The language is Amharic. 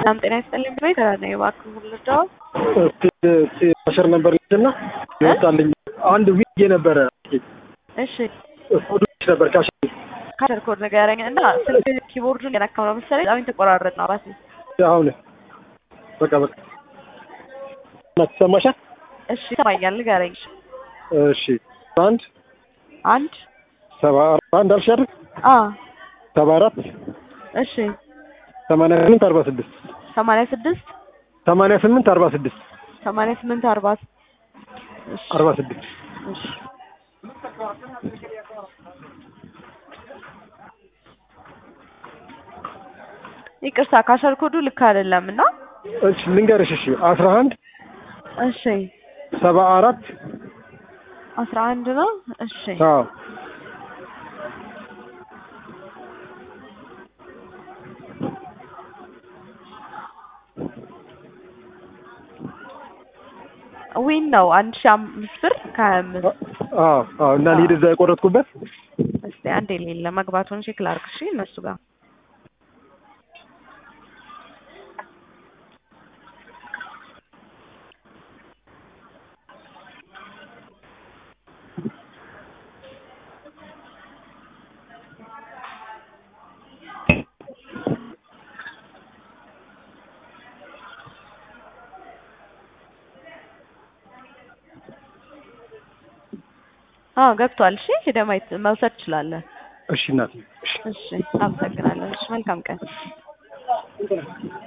ሰላም ጤና ይስጥልኝ ብሎ የተራነ እባክህ ልርዳው። አሸር ነበር ልጅና ይወጣልኝ አንድ ዊግ ነበረ እሺ ኮዶች ነበር ካሽ ካሸር ኮድ ንገረኝ እና ስልክ ኪቦርዱን የነካው ነው መሰለኝ በጣም የተቆራረጥ ነው ራሴ አሁን በቃ በቃ እና ትሰማሻል? እሺ ይሰማኛል ንገረኝ እሺ እሺ አንድ አንድ ሰባ አንድ አልሽ አይደል? አ ሰባ አራት እሺ ሰማንያ ስምንት አርባ ስድስት ሰማንያ ስድስት ሰማንያ ስምንት አርባ ስድስት ሰማንያ ስምንት አርባ እሺ አርባ ስድስት እሺ ይቅርታ ካሸር ኮዱ ልክ አይደለም እና እሺ ልንገርሽ እሺ አስራ አንድ እሺ ሰባ አራት አስራ አንድ ነው እሺ አዎ ዊን ነው አንድ ሺህ አምስት ብር ከሀያ አምስት አዎ አዎ እና ልሂድ እዛ የቆረጥኩበት እስቲ አንድ የሌለ መግባቱን ቼክ ላድርግ እሺ እነሱ ጋር አዎ ገብቷል። እሺ ሄደህ ማየት መውሰድ ትችላለህ። እሺ እናቴ እሺ እሺ አመሰግናለሁ። እሺ መልካም ቀን።